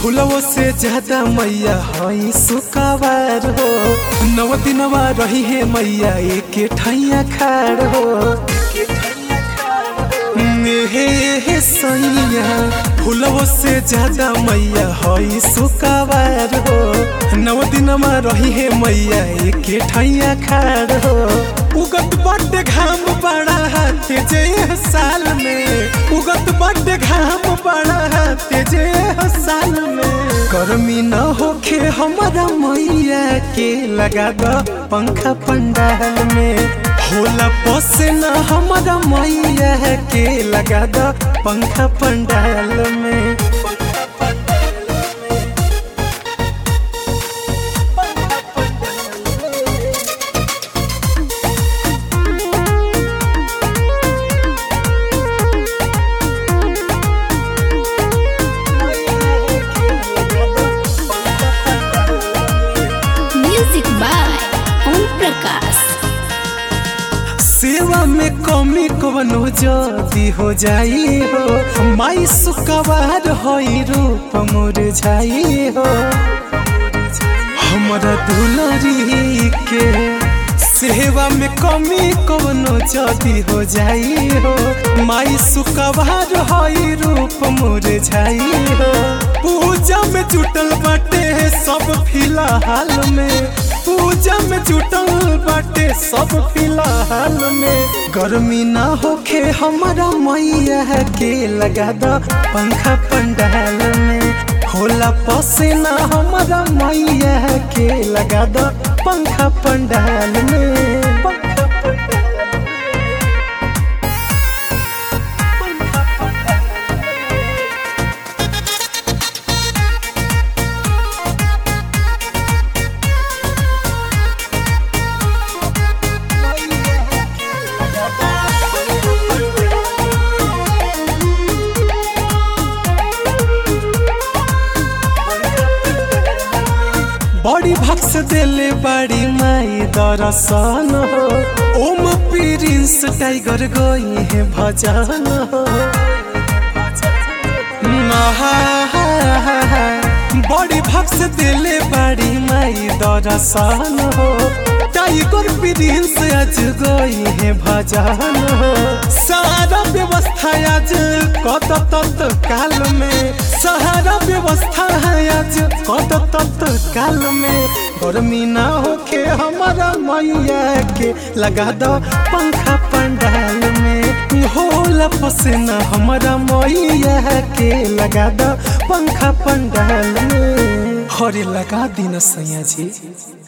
फूलवो से ज्यादा मैया हई सुकावार हो नव दिनवा रही है मैया एक ठैया खाड़ हो हे हे सैया फूलवो से ज्यादा मैया हई सुकावार हो नव दिनमा रही है मैया एक ठैया खाड़ हो उगत बड्ड घाम बड़ा हाथे जे साल में उगत बड्ड घाम बड़ा हाथे जे साल में गर्मी न होखे हमारा मैया के लगा दो पंखा पंडाल में होला पसीना हमारा मैया के लगा दो पंखा पंडाल में म्यूजिक बाय ओम प्रकाश सेवा में कमी कवनो जदी हो जाई हो माई सुकवार होई रूप मुरझाई हो हमरा दुलरी के सेवा में कमी कवनो जदी हो जाई हो माई सुकवार होई रूप मुरझाई हो पूजा में जुटल बाटे सब फिलहाल में पूजा में जुटल बाटे सब फिलहाल में गर्मी ना होखे हमारा मैया के लगा दो पंखा पंडाल में होला पसीना हमारा मैया के लगा दो पंखा पंडाल में पंखा पंडाल में। पंखा पंडाल में। बड़ी भक्स देले बड़ी माई दरसन हो ओम प्रिंस टाइगर गई है भजन हो आहा, बड़ी भक्स देले बड़ी माई दरसन हो टाइगर प्रिंस आज गई है भजन हो सारा व्यवस्था आज कत तत्काल में सारा व्यवस्था है आज कत तत्काल में गर्मी ना होके हमारा मैया के लगा दो पंखा पंडाल में होला पसीना हमारा मैया के लगा दो पंखा पंडाल में हरे लगा दिन सैया जी